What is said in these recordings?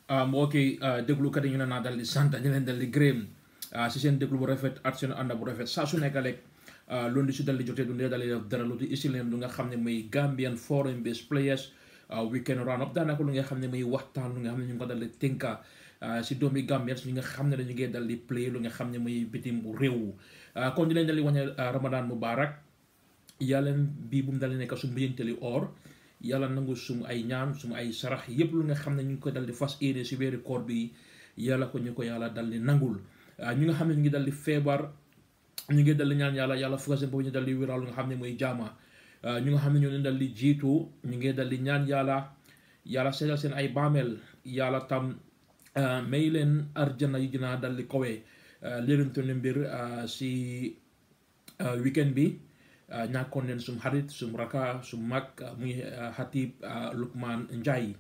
mbokk yi déglukat yi ñu ne naa dal di sant ñu leen dal di gërëm si seen déglu bu rafet ak seen ànd bu rafet saa su nekk rek loolu di si dal di jotee du ndee dal di def dara lu di isi leen lu nga xam ne muy Gambian foreign based players weekend round up daanaka lu nga xam ne muy waxtaan lu nga xam ne ñu ngi ko dal di tënka si doomi Gambian ñi nga xam ne dañu ngee dal di play lu nga xam ne muy bitim réew kon di leen dal di wax ne Ramadan Mubarak yàlla bii bu mu dal di nekk su mbiyanteli or yàlla nangu sumu ay ñaan sumu ay sarax yépp lu nga xam ne ñu ngi ko dal di fas yéene si weeri koor bi yàlla ko ñu ko yàlla dal di nangul ñi nga xam ne ñu ngi dal di feebar ñu ngi dal di ñaan yàlla yàlla fuga seen boobu ñu dal di wéral lu nga xam ne mooy jaama ñu nga xam ne ñoo leen dal di jiitu ñu ngi dal di ñaan yàlla yàlla seetal seen ay baameel yàlla tam may leen arjana yi dina dal di kowe léerantu ne mbir si weekend bi ñàkkoon leen sum xarit sum raka sum mag muy Hatib Lukman Njie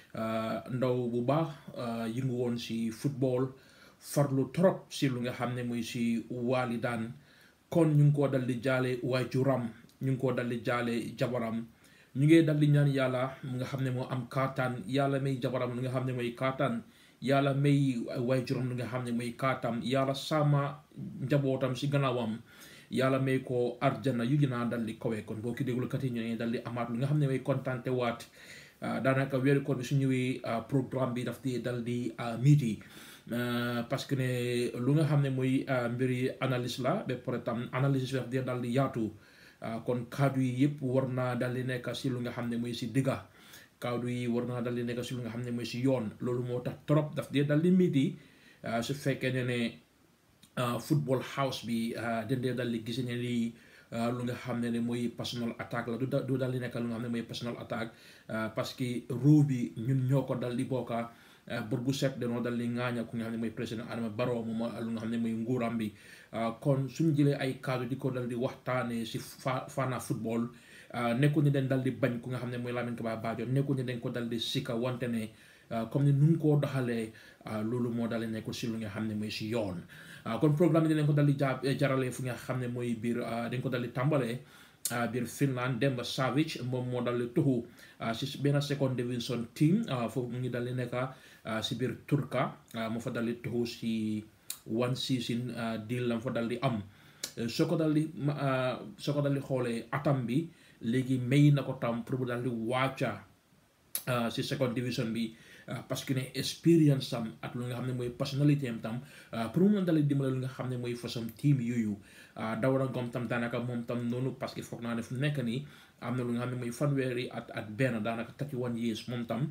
ndaw bu baax yëngu woon si football farlu trop si lu nga xam ne muy si walidaan kon ñu ngi koo dal di jaale waajuram ñu ngi koo dal di jaale jabaram ñu ngi dal di ñaan yàlla mu nga xam ne moo am kaataan yàlla may jabaram lu nga xam ne mooy kaataan yàlla may waajuram lu nga xam ne mooy kaatam yàlla sama njabootam si gannaawam yàlla may ko arjana yu gën a dal di kawe kon boo ki déglukat yi ñu ne dal di amaat lu nga xam ne mooy kontaante waat daanaka weeru koor bi su ñëwee programme bi daf di dal di miiti parce que ne lu nga xam ne mooy mbiri analyse la ba pare tam analyse bi daf di dal di yaatu kon kaddu yi yëpp war naa dal di nekk si lu nga xam ne mooy si digga kaddu yi war naa dal di nekk si lu nga xam ne mooy si yoon loolu moo tax trop daf di dal di miiti su fekkee ne ne football house bi dendee dal di gis ne lii lu nga xam ne ne mooy personal attaque la du dal di nekk lu nga xam ne mooy personal attaque parce que roo bi ñun ñoo ko dal di bokka bor bu set danoo dal di ŋaaña ku nga xam ne mooy président Adama Barrow moom lu nga xam ne mooy nguuram bi kon suñ jëlee ay kaddu di ko dal di waxtaanee si fa Fana football nekkul ni dañ dal di bañ ku nga xam ne mooy Lamin Kaba Bajo nekkul ni dañ ko dal di sika wante ne comme ni nu koo doxalee loolu moo dal di nekkul si lu nga xam ne mooy si yoon kon programme bi dinañ ko dal di ja jaralee fu nga xam ne mooy biir dañ ko dal di tàmbalee biir Finland Demba Savage moom moo dal di tuxu si benn second division team foofu mu ngi dal di nekk si biir Turka moo fa dal di tuxu si one season deal lam fa dal di am soo ko dal di soo ko dal di xoolee atam bi léegi may na ko tam pour mu dal di wàcca si second division bi parce que ne expérience am ak lu nga xam ne mooy personnalité am tam pour mu mën dal di dimbale lu nga xam ne mooy façon team yooyu Dawda Ngom tam daanaka moom tam noonu parce que foog naa ne fu nekk nii am na lu nga xam ne mooy fanweeri at at benn daanaka thirty one years moom tam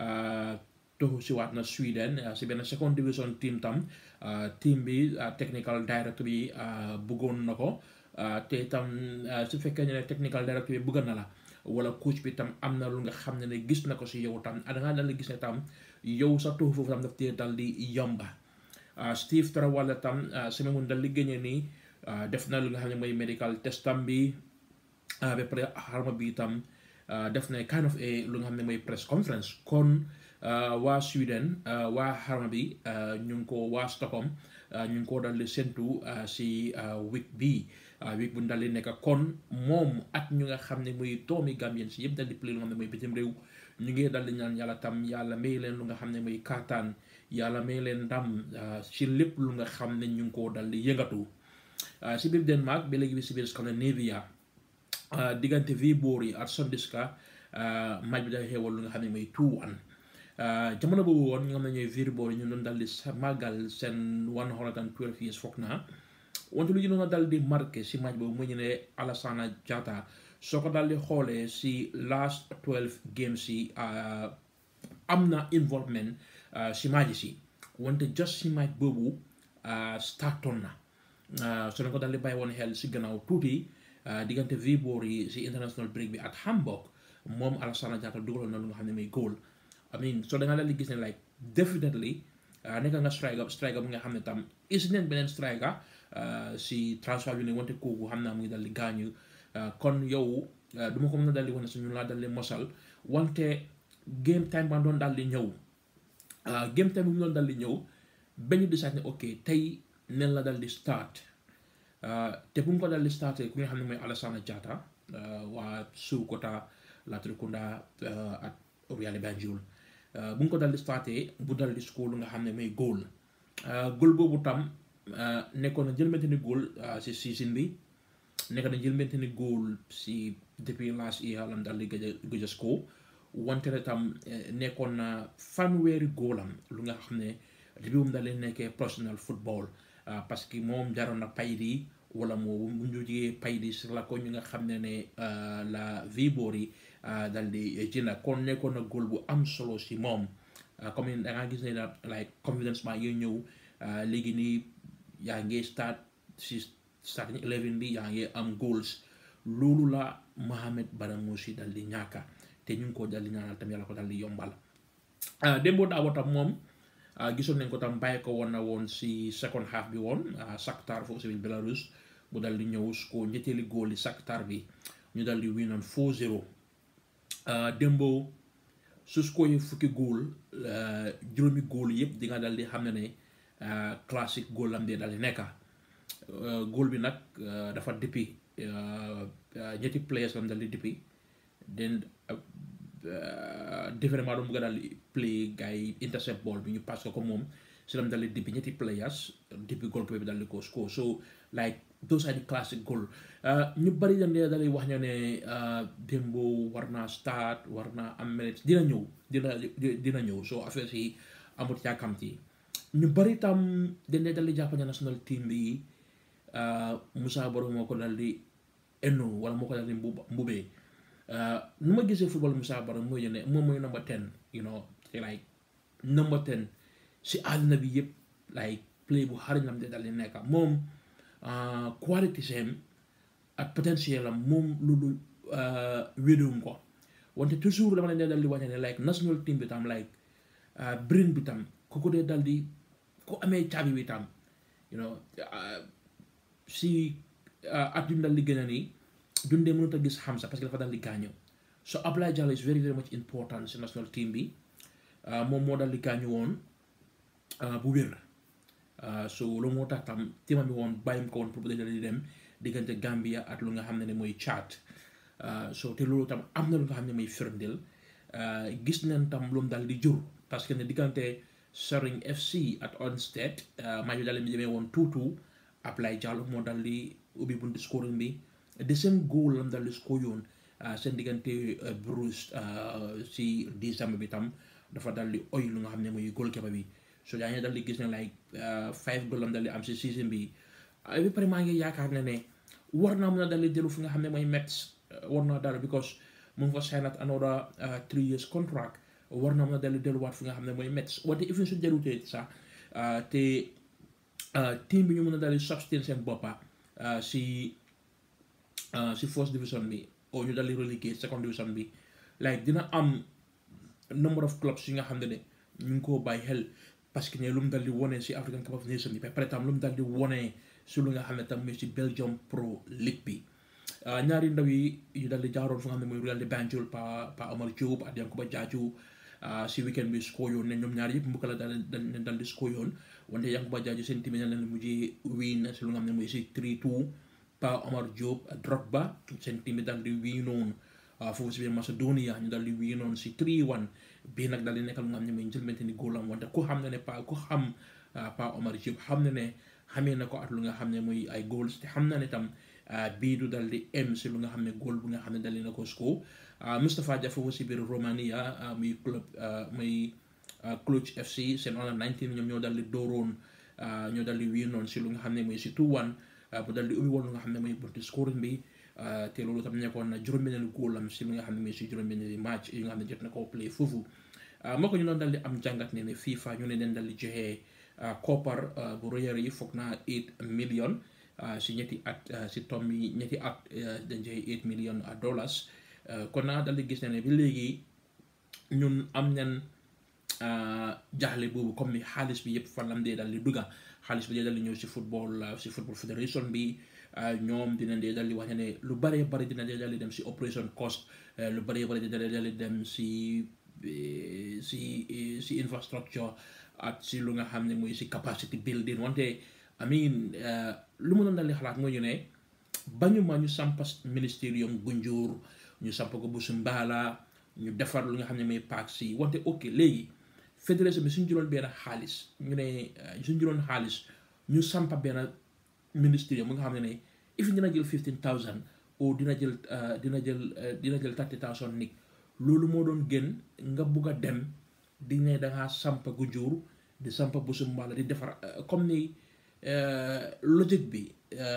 toxu si waat na Sweden si benn second division team tam team bi technical director bi bëggoon na ko te tam su fekkee ne technical director bi bëgg na la wala coach bi tam am na lu nga xam ne ne gis na ko si yow tam da ngaa dal di gis ne tam yow sa toxu foofu tam daf tee dal di yomba Steve Tarawale tam semaine mun dal di génne nii def na lu nga xam ne mooy medical testam bi ba pare xarma bi tam def na kind of a lu nga xam ne mooy press conference kon waa Sweden waa xarma bi ñu ngi ko waa Stockholm ñu ngi ko dal di séntu si week bi week bu dal di nekk kon moom ak ñu nga xam ne muy doomi Gambien si yëpp dal di play lu nga xam ne mooy bitim réew ñu ngi dal di ñaan yàlla tam yàlla may leen lu nga xam ne mooy kaataan yàlla may leen ndam si lépp lu nga xam ne ñu ngi ko dal di yëngatu si biir Denmark ba léegi bi si biir Scandinavia diggante Viborg ak Sondiska match bi dafa xewal lu nga xam ne mooy 2-1 jamono boobu woon ñu nga xam ne ñooy Viborg ñu doon dal di màggal seen 112 years foog naa wante lu ñu doon dal di marqué si match boobu mu ñu ne Alassana Jatta soo ko dal di xoolee si last 12 games si am na involvement si match si wante just si match boobu startoon na so dañ ko dal di bàyyi woon xel si gannaaw tuuti diggante Viborg yi si international break bi ak Hamburg moom Alassana Jatta dugaloon na lu nga xam ne muy goal I mean so da nga dal di gis ne like definitely nekk nga striker striker bu nga xam ne tam is neen beneen striker si transfer bi ne wante kooku xam naa mu ngi dal di gaañu kon yow du ma ko mën a dal di wane suñu laa dal di mosal wante game time ba doon dal di ñëw game time bi mu doon dal di ñëw ba ñu decide ne ok tey nen la dal di start te bu mu ko dal di start ku nga xam ne mooy Alassana Jatta waa Suukota Latrikunda ak Obiale Banjul bu nga ko dal di starté bu dal di score lu nga xam ne mooy goal goal boobu tam nekkoon na jëlmente ni goal si season bi nekk na jëlmente ni goal si depuis last year lam dal di gëj a gëj a score wante ne tam nekkoon na fanweeri góolam lu nga xam ne depuis mu daal di nekkee professional football parce que moom jaroon na paydi wala moo mu ñu jigee paydi si la ko ñu nga xam ne ne la Viboor yi dal di jënda kon nekkoon na góol bu am solo si moom comme da ngaa gis ne la like confidence maa ngi ñëw léegi nii yaa ngi start si starting eleven bi yaa ngi am goals loolu la Mohamed Badamosi dal di ñàkka te ñu ngi ko dal di ñaanal tam yàlla ko dal di yombal démboo daawo tam moom gisoon nañ ko tam bàyyi ko woon na woon si second half bi woon Shakhtar foofu si Belarus mu dal di ñëw ko ñetteeli góol yi Shakhtar bi ñu dal di winoon 4-0 démboo su ko yi fukki góol juróomi góol yëpp di nga dal di xam ne ne classique góol lam dee dal di nekka góol bi nag dafa dippi ñetti players lam dal di dippi den différemment doon bëgg a daal di play gars yi intercept ball bi ñu pass ko comme moom si lam daal di dippi ñetti players dippi goal bi daal di ko score so like those are the classic goal ñu bari dañ dee daal di wax ñoo ne Dembo war naa start war naa am minutes dina ñëw dina dina ñëw so affaire si amut yàkkamti ñu bari tam dañ dee daal di jàpp ne national team bi Moussa Baro moo ko daal di enno wala moo ko daal di mbubee nu ma gisee football Moussa Baro mooy ne moom mooy number ten you know te like number ten si àdduna bi yëpp like play bu xarañ lam de dal di nekka moom quality sem ak potentiel am moom loolu wédewum ko wante toujours dama leen dee dal di wàññe ne like national team bi tam like brain bi tam ku ko dee dal di ku amee caabi bi tam you know si at yu mu dal di gën a nii dundee mënut a gis Hamza parce que dafa dal di gaañu so Ablaye Diallo is very very much important si national team bi moom moo dal di gaañu woon bu wér so loolu moo tax tam teamam bi woon bàyyim ko woon pour dal di dem diggante Gambia ak lu nga xam ne ne mooy Tchad so te loolu tam am na lu nga xam ne mooy firndeel gis nañ tam lu mu dal di jur parce que ne diggante Saring FC ak Onstead maa ngi dal di demee woon tuutu Ablaye Diallo moo dal di ubbi buntu scoring bi the same goal lam dal di score yoon seen diggante Bruce si décembre bi tam dafa dal di oy lu nga xam ne mooy goalkeeper bi so yaa ngi dal di gis ne like five goal lam dal di am si season bi ba pare maa ngi yaakaar ne ne war naa mën a dal di dellu fi nga xam ne mooy Mets war naa dal because mu ngi fa sign at another three years contract war naa mën a dal di delluwaat fi nga xam ne mooy Mets wante even su delutee sax te team bi ñu mën a dal di sustain seen boppa si si first division bi o ñu dal di relégué second division bi like dina am number of clubs yi nga xam ne ne ñu ngi koo bàyyi xel parce que ne lu mu dal di wone si African Cup of Nations bi ba pare tam lu mu dal di wone si lu nga xam ne tam mooy si Belgium Pro League bi ñaari ndaw yi ñu dal di jaaroon fu nga xam ne mooy Real de Banjul pa pa Omar Diop ak Yankuba Jaaju si weekend bi score yoon ne ñoom ñaar yëpp mbokk la dal dañ dal di score yoon wante Yankuba Jaaju seen team ne leen mujjee win si lu nga xam ne mooy si 3-2 pa Omar Diop Drogba seen team dal di wiinoon foofu si biir Macedonia ñu dal di wiinoon si 3-1 bii nag dal di nekkal lu nga xam ne mooy njëlbente ni góolam wante ku xam ne ne pa ku xam pa Omar Diop xam ne ne xamee na ko at lu nga xam ne mooy ay goals te xam na ne tam bii du dal di em si lu nga xam ne góol bu nga xam ne dal di na ko score Moustapha Dia foofu si biir Romania muy club muy Cluj FC seen under 19 ñoom ñoo dal di dooroon ñoo dal di wiinoon si lu nga xam ne mooy si 2-1 bu dal di ubbi woon lu nga xam ne mooy bunti scoring bi te loolu tam nekkoon na juróom-benneelu góolam si li nga xam ne mooy si juróom-benneelu match yi nga xam ne jot na koo play foofu moo ko ñu doon dal di am jàngat ne ne FIFA ñu ne leen dal di joxe koppar bu rëyër yi foog naa 8 million si ñetti at si tom yi ñetti at dañ joxe 8 million dollars kon naa dal di gis ne ne bi léegi ñun am nañ jaaxle boobu comme ni xaalis bi yëpp fan lam dee dal di dugga xaalis bi dee dal di ñëw si football si football fédération bi ñoom dina dee dal di wax ne lu bëree bëri dina dee dal di dem si operation cost lu bëree bëri dina dee dal di dem si si si infrastructure ak si lu nga xam ne mooy si capacity building wante I mean lu ma doon dal di xalaat mooy ñu ne bañu ma ñu sampa ministerium Gunjur ñu samp ko bu Sumbala ñu defar lu nga xam ne mooy paak si wante ok léegi fédération bi suñu jëloon benn xaalis ñu ne suñu jëloon xaalis ñu sampa benn ministère mu nga xam ne ne if dina jël fifteen thousand ou dina jël dina jël dina jël thirty thousand nit loolu moo doon gën nga bugg a dem di ne dangaa sampa gu jur di sampa bu sumbaala di defar comme ni logique bi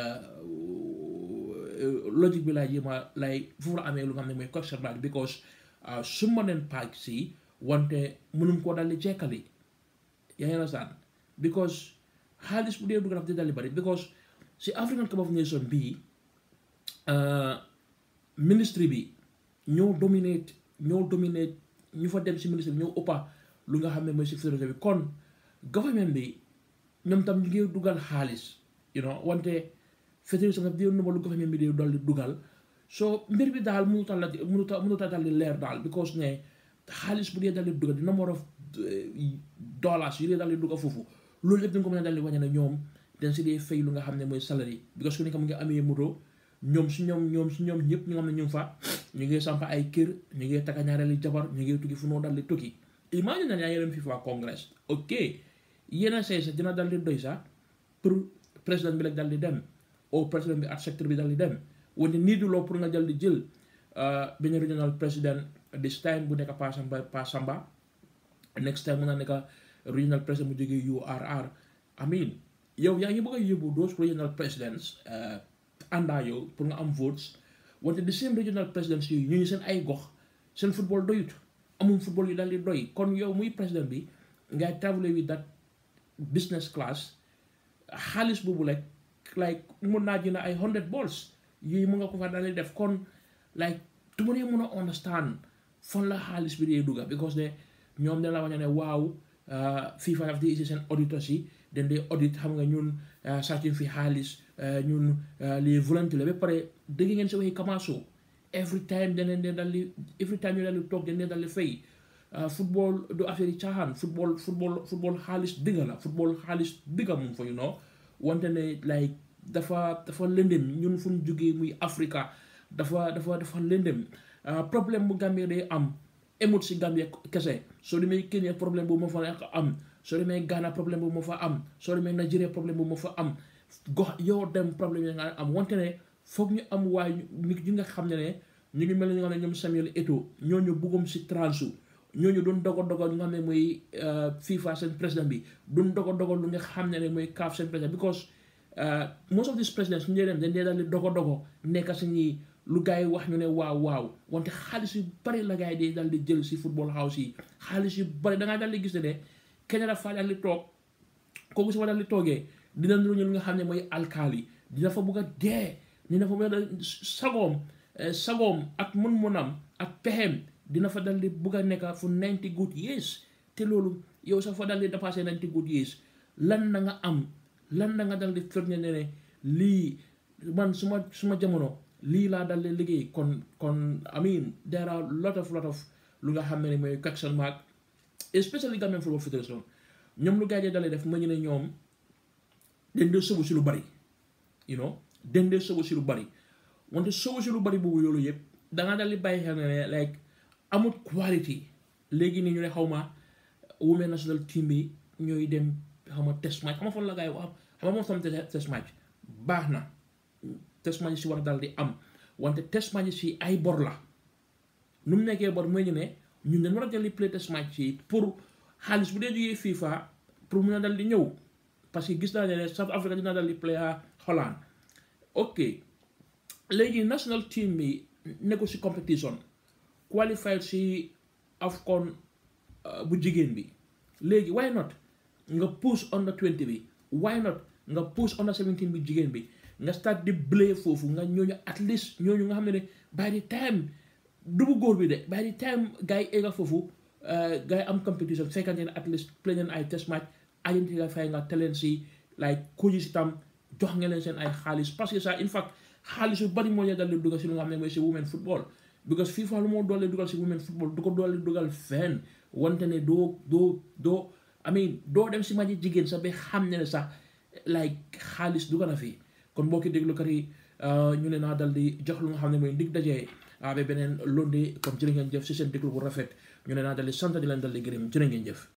logique bi laa jéema lay foofu la amee lu nga xam ne mooy question mark because su ma neen paak si wante mënum koo daldi jekkali yaa ngi understand because xaalis bu dee dugg daf di daldi bari because si African Cup of Nations bii ministry bi ñoo dominate ñoo dominate ñu fa dem si ministry bi ñoo ëppa lu nga xam ne mooy si fédération bi kon government bi ñoom tam ñu ngi dugal xaalis you know wante fédération bi di numba lu government bi di dal di dugal so mbir bi daal mënuta la mënuta mënuta dal di leer daal because ne xaalis bu dee dal di dugal di number of dollars yu dee dal di dugal foofu loolu yëpp dañ ko mën a dal di wàññi ne ñoom dañ si dee fay lu nga xam ne mooy salary because ku nekk mu ngi amee moto ñoom si ñoom ñoom si ñoom ñëpp ñu nga xam ne ñu ngi fa ñu ngi samp ay kër ñu ngi takka ñaareeli jabar ñu ngi tukki fu noo dal di tukki imagine na yaa ngi dem FIFA congress ok yéena say sax dina dal di doy sax pour président bi la dal di dem au président bi ak secteur bi dal di dem wante nii du loo pour nga dal di jël benn regional président this time bu nekk Pa Samba Pa Samba next time mun na nekk regional président mu jógee URR I mean yow yaa ngi bëgg a yóbbu those regional presidents àndaa yow pour nga am votes wante the same regional presidents yooyu ñooñu seen ay gox seen football doyut amul football yu daal di doy kon yow muy président bi ngay travel with that business class xaalis boobu like like mun naa jënd ay hundred balls yooyu mu nga ko fa daal di def kon like du ma dee mun a understand fan la xaalis bi dee dugga because de ñoom dañ la wax ne waaw FIFA daf di isi seen auditeurs yi dañ dee audit xam nga ñun sàccuñ fi xaalis ñun les volontaires la ba pare dégg ngeen si waxi Kamaso every time daneen dee dal di every time ñu dal di toog dañ dee dal di fay football du affaire yi caaxaan football football football xaalis digga la football xaalis digga moom fa you know wante ne like dafa dafa lëndëm ñun fu ñu jógee muy Africa dafa dafa dafa lëndëm problème bu Gambie day am emut si Gambie kese soo demee Kenya problème boobu moo fa am soo demee Ghana problème boobu moo fa am soo demee Nigeria problème boobu moo fa am gox yow dem problème yi nga am wante ne foog ñu am waaye nit ñi nga xam ne ne ñu ngi mel ni nga xam ne ñoom Samuel Eto'o ñooñu buggum si transu ñooñu doon dogo dogo ñu nga xam ne mooy FIFA seen président bi doon dogo dogo lu nga xam ne ne mooy CAF seen président because most of these presidents ñu dee dem dañ dee daal di dogo dogo nekk si ñi lu gars yi wax ñu ne waaw waaw wante xaalis yu bari la gars yi di daal di jël si football house yi xaalis yu bari da ngaa daal di gis ne ne kenn dafa daal di toog kooku si fa daal di toogee dina lu ñu nga xam ne mooy alkaali dina fa bugg a dee dina fa bugg a sagoom sagoom ak mun-munam ak pexeem dina fa dal di bugg a nekk fu ninety good years te loolu yow sax fa dal di dépassé ninety good years lan na nga am lan na nga dal di firnde ne ne lii man suma suma jamono lii laa dal di liggéey kon kon I mean there are lot of lot of lu nga xam ne mooy question mark especially Gambian Football Federation ñoom lu gars yi dalee def ma ñu ne ñoom dañ dee sobu si lu bari you know dañ dee sobu si lu bari wante sobu si lu bari boobu loolu yëpp dangaa dal di bàyyi xel ne like amut quality léegi nii ñu ne xaw ma women national team bi ñooy dem xaw ma test match xam nga fan la gars yi wax xam nga moom tam test match baax na test match si war dal di am wante test match si ay bor la nu mu nekkee bor mooy ñu ne ñun dañ war a jël di play test match yi pour xaalis bu dee jógee FIFA pour mun a dal di ñëw parce que gis naa ne South Africa dina dal di play Holland ok léegi national team bi nekku si competition qualified si AFCON bu jigéen bi léegi why not nga push under 20 bi why not nga push under 17 bi jigéen bi nga start di blé foofu nga ñooñu at least ñooñu nga xam ne ne by the time dubu góor bi de by the time gars yi egga foofu gars yi am competition fekkante ne at least play leen ay test match identité fay nga teleen si like coach si tam jox nga leen seen ay xaalis parce que ça in fact xaalis yu bari moo leen dal di dugal si lu nga xam ne mooy si women football because FIFA lu moo doole dugal si women football du ko doole dugal fenn wante ne doo doo doo I mean doo dem si maji jigéen sax ba xam ne ne sax like xaalis dugal na fi kon mbokki déglukat yi ñu ne naa dal di jox lu nga xam ne mooy ndig dajee ba beneen lundi comme jërë ngeen jëf si seen déglu bu rafet ñu ne naa dal di sant di leen dal di gërëm jërë ngeen jëf